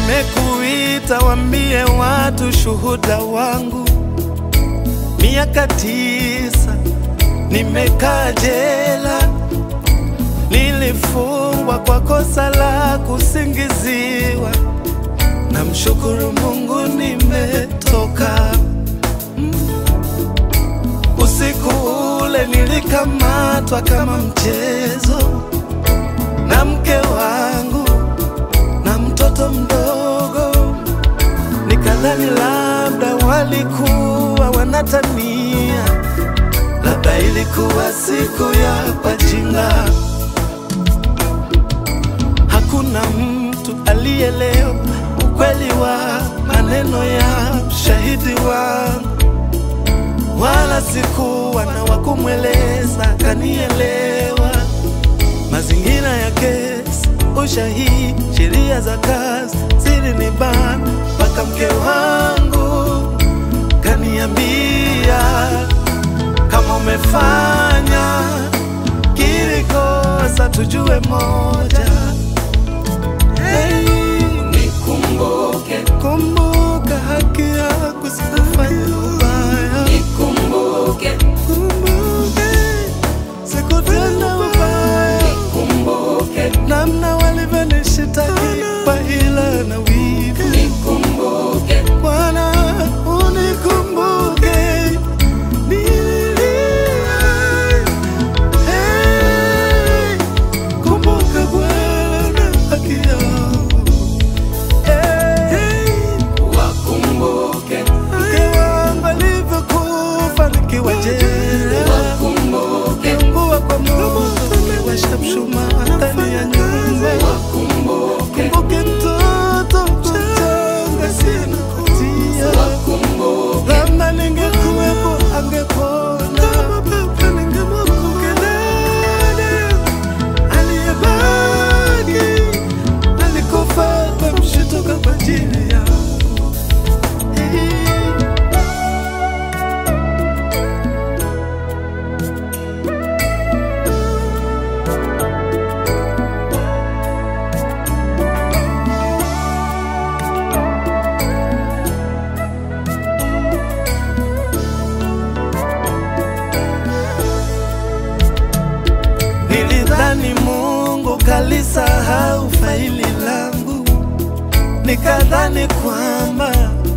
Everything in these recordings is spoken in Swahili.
Nimekuita wambie watu shuhuda wangu, miaka tisa nimekaa jela, nilifungwa kwa kosa la kusingiziwa. Namshukuru Mungu nimetoka. Usiku ule nilikamatwa kama mchezo na mke wangu na mtoto mdogo, nikadhani labda walikuwa wanatania, labda ilikuwa siku ya wajinga. Hakuna mtu alielewa ukweli wa maneno ya shahidi wangu, wala sikuwa na wakumweleza kanielewa. Mazingira ya kesi, ushahidi, sheria za kazi zilinibana, mpaka mke wangu kaniambia, kama umefanya kili kosa, tujue moja Hey, Nikumbuke, kumbuka haki yako, sikufanya ubaya. nikumbuke, Kumbuke sikutenda ubaya, nikumbuke, namna walivyonishitaki kwa hila na wivu. nikumbuke, Bwana unikumbuke, nililia. Hey, kumbuka Bwana haki yangu. Hey, wakumbuke, mke wangu alivyokufa nikiwa jela wakumbuke, Kuwa kwa moto umewasha mshumaa ndani ya nyumba. wakumbuke, Kumbuke mtoto mchanga sina hatia, wakumbuke, labda ningekuwepo angepona. Kama baba ningemkumbuka dada aliyebaki, alikufa kwa mshtuko kwa ajili yangu. Hey. Nilidhani Mungu kalisahau faili langu, nikadhani kwamba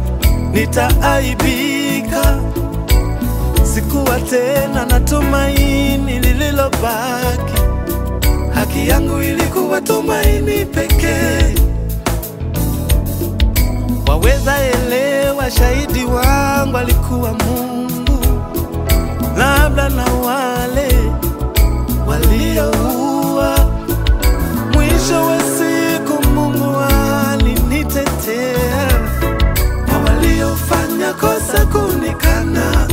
nitaaibika. Sikuwa tena na tumaini lililobaki, haki yangu ilikuwa tumaini pekee. Waweza elewa, shahidi wangu alikuwa Mungu, labda na wale walioua. Mwisho wa siku Mungu alinitetea kwa waliofanya kosa kunikana.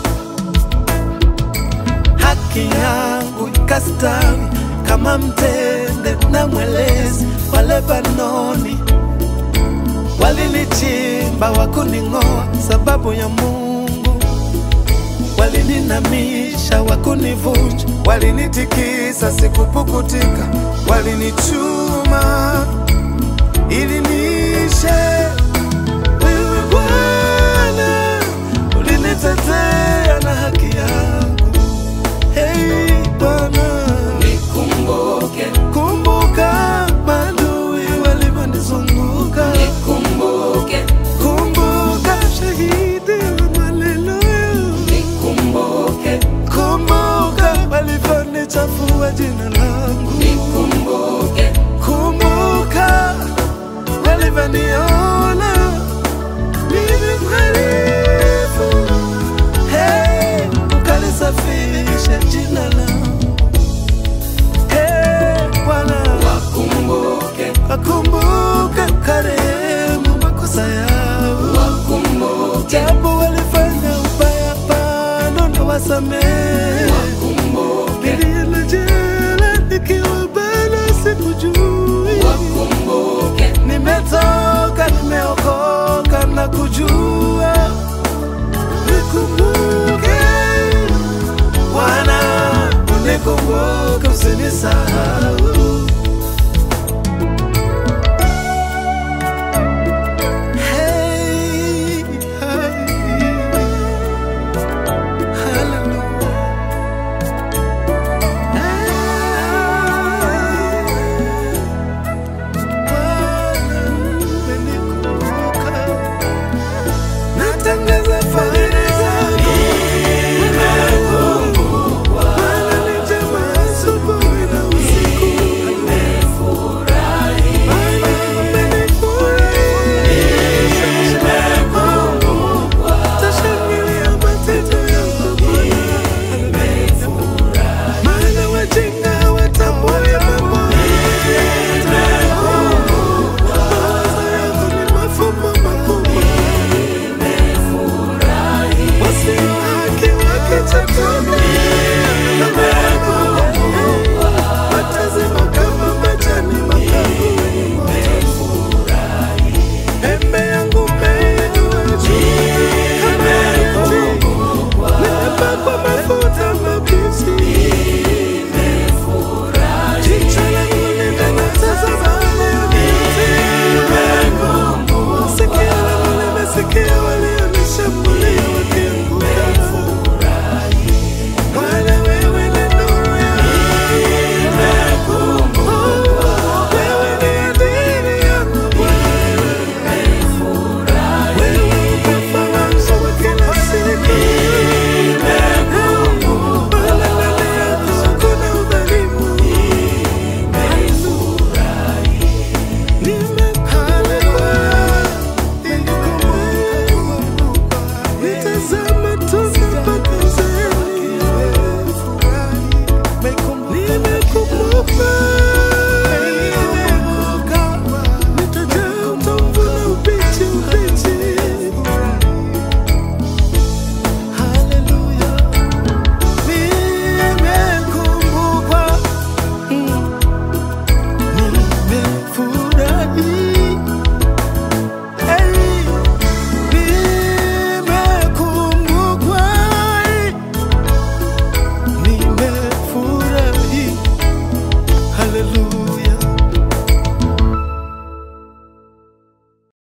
Haki yangu ikastawi kama mtende na mwelezi wa Lebanoni. Walinichimba wakuning'oa sababu ya Mungu walininamisha wakunivunja, walinitikisa sikupukutika, walinichuma ili niishe. Wewe Bwana ulinitetea na haki yangu. Hey Bwana, nikumbuke, kumbuka maadui walivyonizunguka, nikumbuke, kumbuka shahidi wa maneno yangu. nikumbuke, Kumbuka walivyonichafua jina langu, nikumbuke, kumbuka walivyoniona mimi mhalifu. Hey, ukalisafisha jina langu. Hey, Bwana, wakumbuke, wakumbuka ukarehemu makosa yao, wakumbuke, japo walifanya ubaya, bado na wasamehe. wakumbuke, Nilienda jela nikiwa bado sikujui, wakumbuke, nimetoka nimeokoka na kujua. Nikumbuke Bwana, unikumbuke usinisahau.